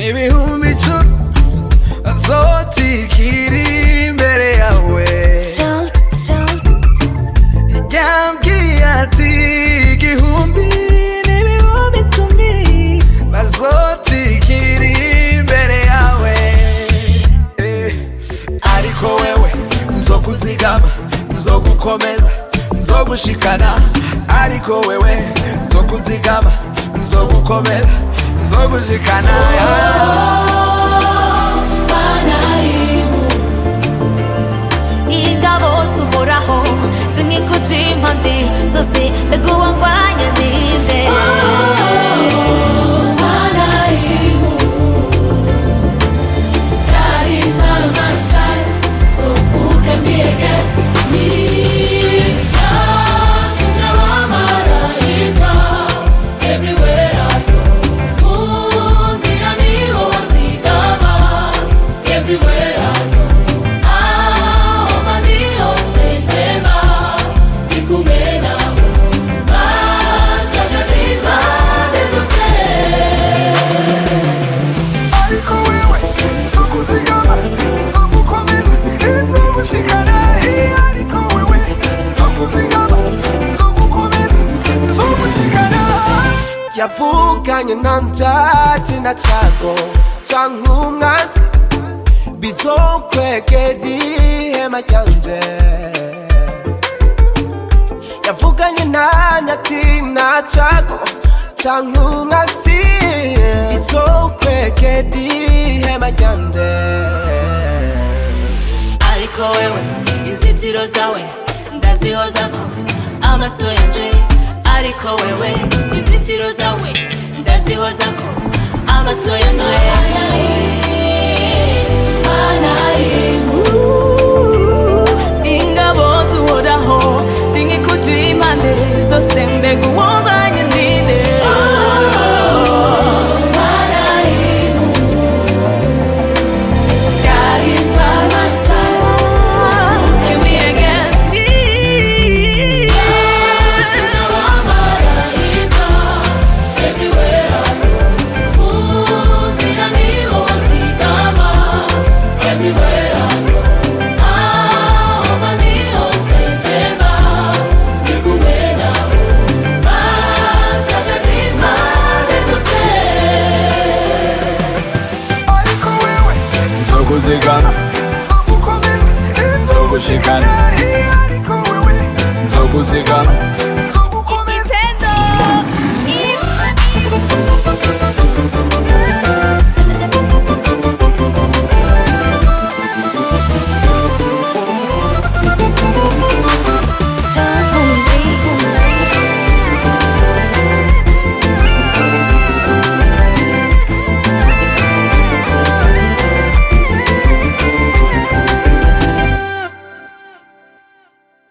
ibihumbi icumi azotikiri imbere yawe yambwiye ati igihumbi n'ibihumbi icumi bazotikiri imbere yawe Eh, ariko wewe nzokuzigama nzogukomeza nzogushikana ariko wewe nzokuzigama nzogukomeza nzogushikana ingabo zuhoraho zingikuja impande zose mbega uwangwanya ninde Everywhere I go, ah, manio sentema, nikumena basa katima desose. ariko wewe nzokuzigama nzogukomeza nzogushikana ariko wewe nzokuzigama nzogukomeza nzogushikana yavuganye nanje ati nacago canke umwasi bizokwegera ihema ryanje yavuganye nanye ati nacago canke umwasi bizokwegera ihema ryanje ariko wewe inzitiro zawe ndazihozako amaso yanje ariko wewe inzitiro zawe ndazihozako amaso yanje ingabo zuhoraho zingikuja impande zose mbega uwangwanya ninde God is by my side. Give me again. Everywhere I go, uzira nibo wazigama. Everywhere I go, aho maniho sentema, nikumena basa katima desose. ariko wewe nzokuzigama nzogukomeza nzogushikana ariko wewe nzokuzigama